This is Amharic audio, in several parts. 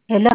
Hello.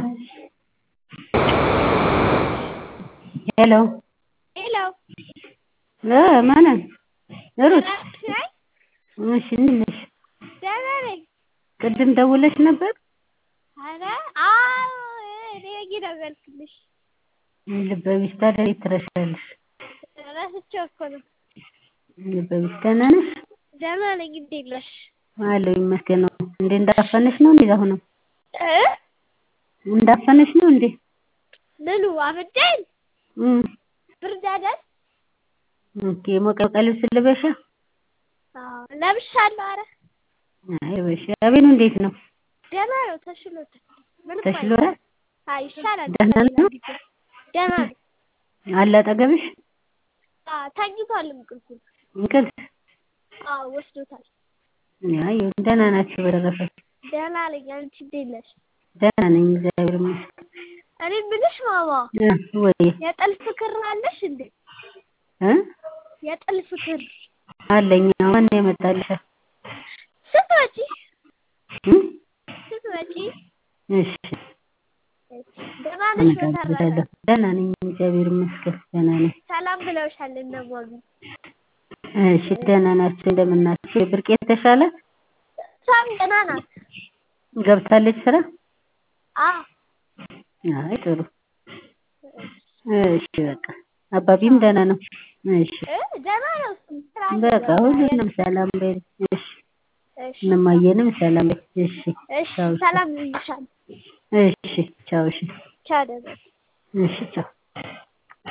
Hello. ሄሎ እ ማንን ሩት? ደህና ነሽ? እሺ እንዴት ነሽ? ደህና ነኝ። ቅድም ደውለሽ ነበር? ኧረ አዎ እኔ እየደወልኩልሽ ልበ ቢስ ታዲያ እንዴት ትረሻለሽ? ረስቼው እኮ ነው። ልበ ቢስ ደህና ነሽ? ደህና ነኝ። እንዴት ነሽ? አለሁ ይመስገን ነው። እንዴ እንዳፈነሽ ነው እንዴ አሁንም? እ እንዳፈነሽ ነው እንዴ? ምኑ አበደኝ? እም ብርድ አይደል? ኦኬ ሞቀ ሞቀ ልብስ ልበሻ? አዎ ለብሻለሁ። ኧረ አይ በሽ አቤኑ እንዴት ነው? ደህና ነው። ተሽሎታል። ምንም ተሽሎታል? አይ ይሻላል። ደህና ነው? ደህና ነው። አለ አጠገብሽ? አዎ ተኝቷል እንቅልፉን። እንቅልፍ? አዎ ወስዶታል። አይ ደህና ናችሁ በተረፈ? ደህና ነኝ። አንቺ እንዴት ነሽ? ደህና ነኝ እግዚአብሔር ይመስገን። እኔ የምልሽ ማማ እ ወይ የጥልፍ ክር አለሽ እንዴ? እ የጥልፍ ክር አለኝ። ማን ያመጣልሽ? ስትመጪ እም ስትመጪ እሺ ደህና ነሽ? በተረፈ አመጣልሻለሁ። ደህና ነኝ እግዚአብሔር ይመስገን ደህና ነኝ። ሰላም ብለውሻል እነ ማሚ። እሺ ደህና ናችሁ? እንደምን ናችሁ? ብርቄ ተሻላት? እሷም ደህና ናት። ገብታለች ስራ? አዎ አይ ጥሩ። እሺ በቃ አባቢም ደህና ነው? እሺ እ ደህና ነው። እሱም ስራ በቃ ሁሉንም ሰላም በይ። እሺ እሺ እነማየንም ሰላም በይ። እሺ እሺ ሰላም ብዬሻለሁ። እሺ ቻው። እሺ ቻው ደህና እሺ ቻው።